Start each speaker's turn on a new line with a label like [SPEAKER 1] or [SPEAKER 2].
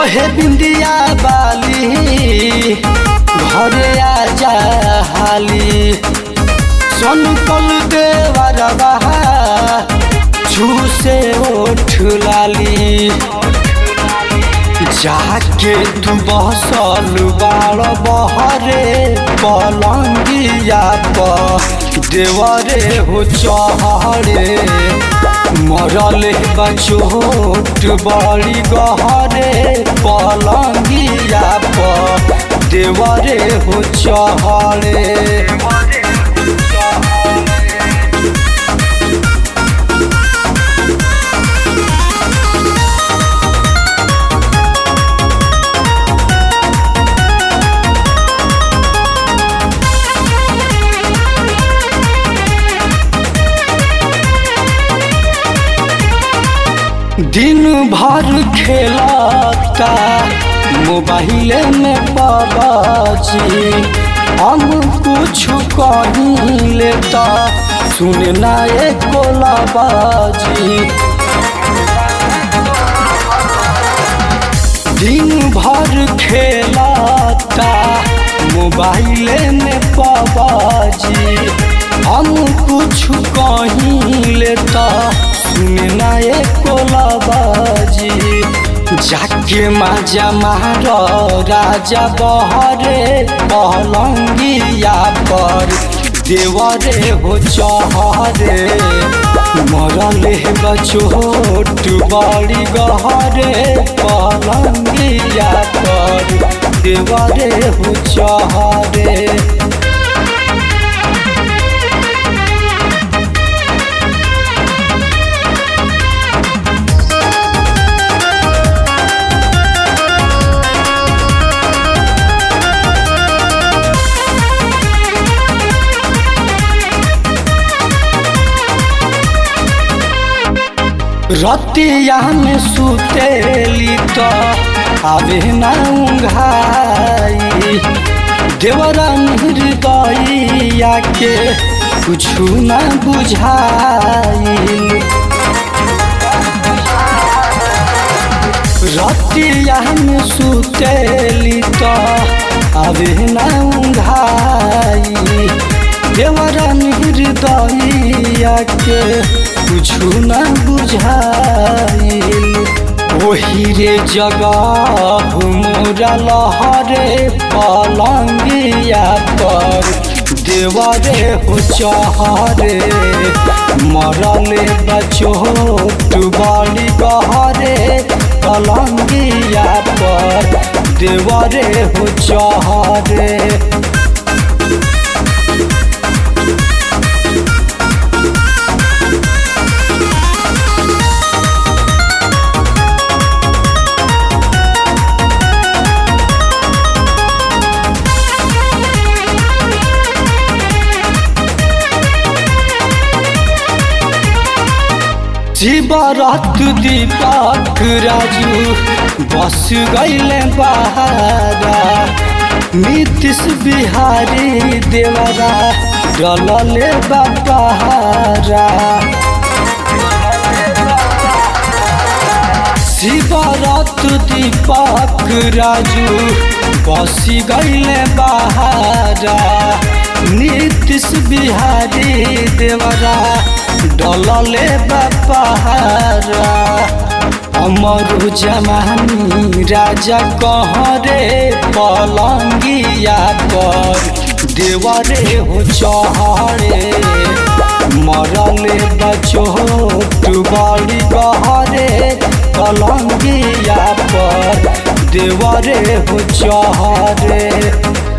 [SPEAKER 1] हे बिंदिया बाली घरे आजा हाली संकल देवरबा झूसे ओठ लाली जाके तू बसल बाड़ बहरे पलंगिया प देवरे हो चहरे मरल बा चोट बड़ी गहरे पलंगिया प देवरे हो चहरे दिन भर खेलता मोबाइल में बाबाजी हम कुछ कहीं लेता सुनना एक बाजी दिन भर खेलता मोबाइल में बाबाजी हम कुछ कहीं लेता सुनना एक बाजी जाके माजा मार राजा बहरे पलंगिया पर देवरे हो चहरे मरले बचोट बड़ी गहरे पलंगिया पर देवरे हो चहरे रतिया में सुतेली तो आवे ना उंघाई देवरा हृदया के कुछ ना बुझाई रतिया में सुतेली तो आवे ना उंघाई देवरा हृदया के कुछु न बुझाइल ओही रे जगह मोरा लहरे पलंगिया पर देवरे हो चहरे मरले बचोट बड़ी गहरे पलंगिया पर देवरे हो चहरे शिवरत दीपक राजू बस गैले बहारा नीतीश बिहारी देवरा डलले बहारा शिवरत दीपक राजू बस गैले बहारा नीतीश बिहारी देवरा डलले बपहारा अमर जमानी राजा कहरे पलंगिया पर देवरे हो चहरे मरले बचोट बड़ी गहरे पलंगिया पर देवरे हो चहरे